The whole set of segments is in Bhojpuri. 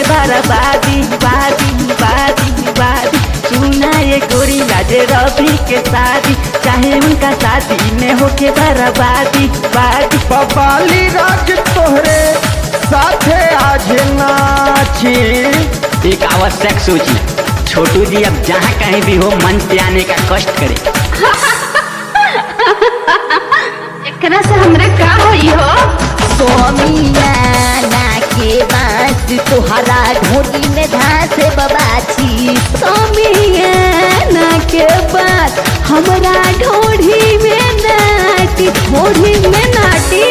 बर्बादी बादी बादी बादी सुना ये गोरी आज रवि के शादी चाहे उनका शादी में होके बर्बादी बादी बबाली राज तोहरे साथे आज नाची एक आवश्यक सोची छोटू जी अब जहाँ कहीं भी हो मन पे आने का कष्ट करे एकरा से हमरा का होई हो सोमियाना के बांस तोहरा ढोली में घास बबाची सोमियाना के बाद हमरा ढोढ़ी में नाटी ढोढ़ी में नाटी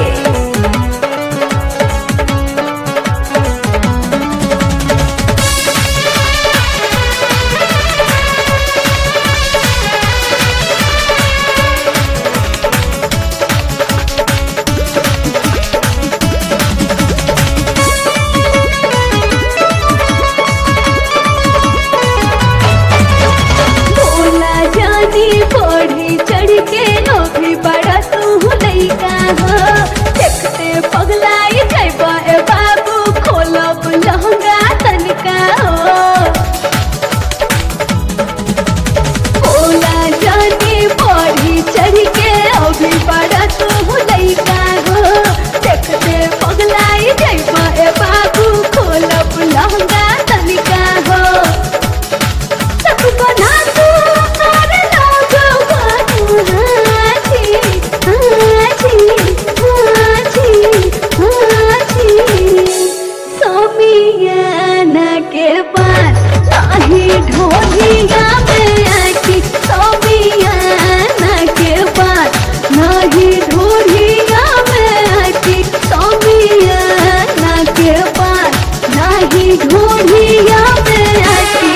भोला जानी बढ़ी चढ़ के अभी बड़ा तू लइका हो देखते पगलाई जैबा ए बाबू खोलब लहंगा तनिका हो भोला जानी बढ़ी चढ़ के अभी बड़ा तू लइका हो देखते पगलाई जैबा ए बाबू खोलब लहंगा तनिका हो सब बना तू कर लोगो बाबू हाथी हाथी हाथी हाथी सोमियाना के पास नाही ढोलिया में आकी सोमियाना के पास नाही ढोलिया में आकी सोमियाना के पास नाही ढोलिया में आकी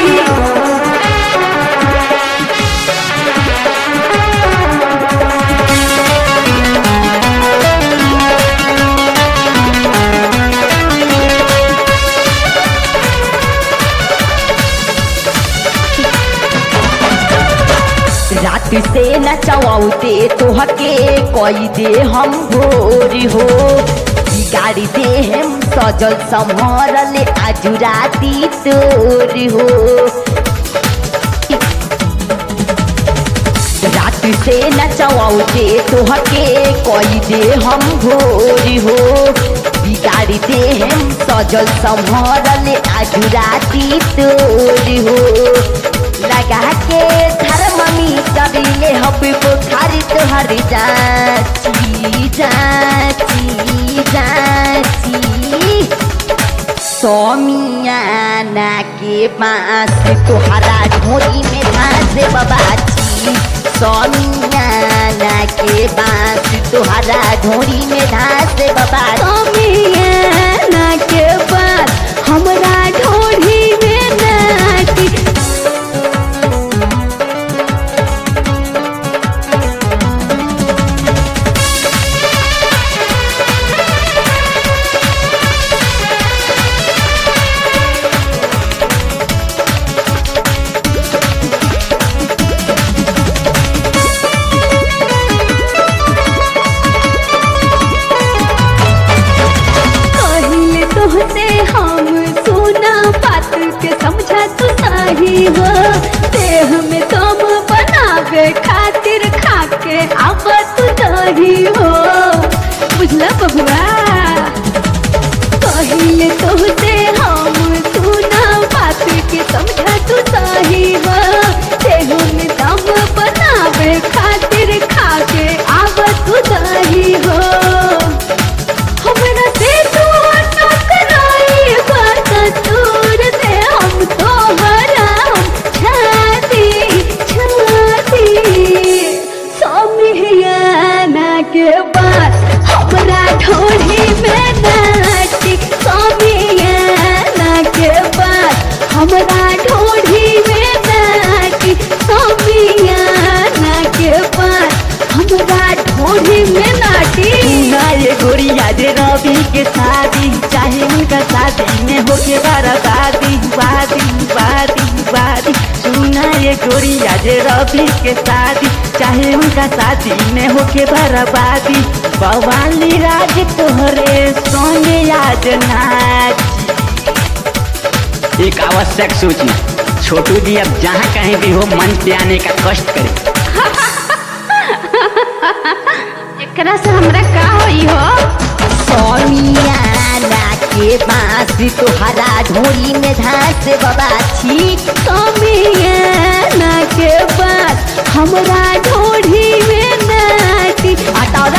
रात से नचवाउते तोहके कोई दे हम भोर हो गाड़ी दे हम सजल संभरल आज राती तोर हो रात से नचवाउते तोहके कोई दे हम भोर हो बिगाड़ी दे हम सजल संभरल आज राती तोर हो लगा के थर्मामीटर ले हबे बुखारी तोहर जाची जाची जाची सोमियाना के पास तोहरा ढोरी में घास बबाची सोमियाना के पास तोहरा ढोरी में घास बबाची सोमियाना के बाद हमरा ढोढ़ी में नाटी कहिले तोहसे हम सोना बात के समझा तू सही हो देह में तुम बनावे खातिर खाके अब तू दही हो बुझला बबुआ कहिले तोहसे हम सोना बात के समझा तू सही हो देह में दम बनावे खातिर खाके अब तू दही हो हमरा से तू टकराई बात दूर से हम तोहरा हम छाती छाती सोमियाना के बाद हमरा ढोढ़ी में नाटी सोमियाना के बाद हमरा ढोढ़ी में नाटी सोमियाना के बाद हमरा ढोढ़ी में नाटी सुना ये गोरी आज रवि के शादी चाहे उनका शादी में होके बर्बादी बादी बादी बादी सुना ये गोरी आज रवि के शादी चाहे उनका शादी में होके बर्बादी बवाली राज तोहरे संगे आज नाची एक आवश्यक सूची छोटू जी अब जहाँ कहीं भी हो मंच पे आने का कष्ट करें एकरा से हमरा का होई हो सोनियाना के बांस तोहरा ढोली में धास बाबा छी तो